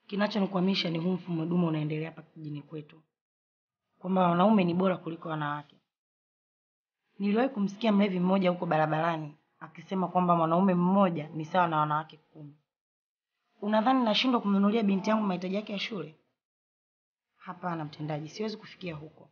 Kinachonikwamisha ni huu mfumo dume unaendelea hapa kijijini kwetu, kwamba wanaume ni bora kuliko wanawake. Niliwahi kumsikia mlevi mmoja huko barabarani akisema kwamba mwanaume mmoja ni sawa na wanawake kumi. Unadhani nashindwa kumnunulia binti yangu mahitaji yake ya shule? Hapana mtendaji, siwezi kufikia huko.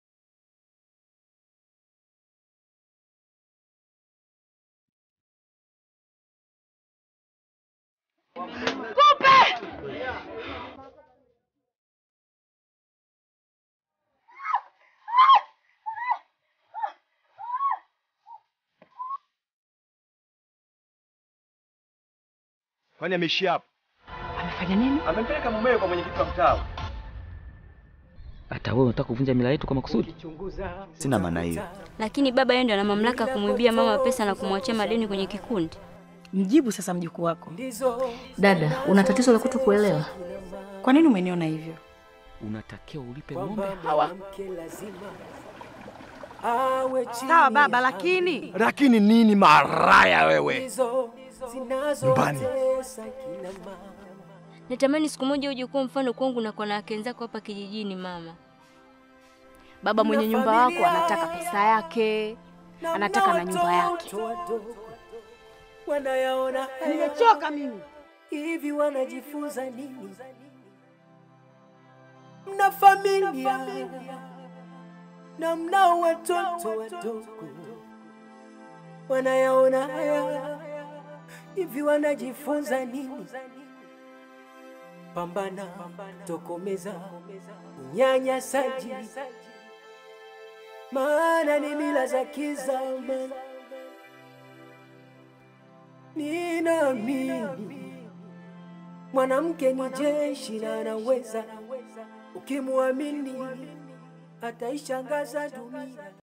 Kwani ameishia hapo? Amefanya nini? Amempeleka mumewe kwa mwenyekiti wa mtaa. Hata wewe unataka kuvunja mila yetu kwa makusudi? Sina maana hiyo. Lakini baba yeye ndio ana mamlaka ya kumwibia mama pesa na kumwachia madeni kwenye kikundi. Mjibu sasa mjukuu wako. Dada, una tatizo la kutokuelewa. Kwa nini umeniona hivyo? Unatakiwa ulipe ng'ombe hawa. Sawa baba, lakini Lakini nini maraya wewe? Nyumbani. Natamani siku moja uje kuwa mfano kwangu na kwa wanawake wenzako hapa kijijini mama. Baba mwenye nyumba wako anataka pesa yake, anataka na nyumba yake. wanayaona Nimechoka mimi. hivi, wanajifunza nini? Mna familia na mnao watoto wadogo, wanayaona haya hivi, wanajifunza nini? Pambana, tokomeza unyanyasaji, maana ni mila za kizama. Ninaamini mwanamke ni jeshi na anaweza, ukimwamini ataishangaza dunia.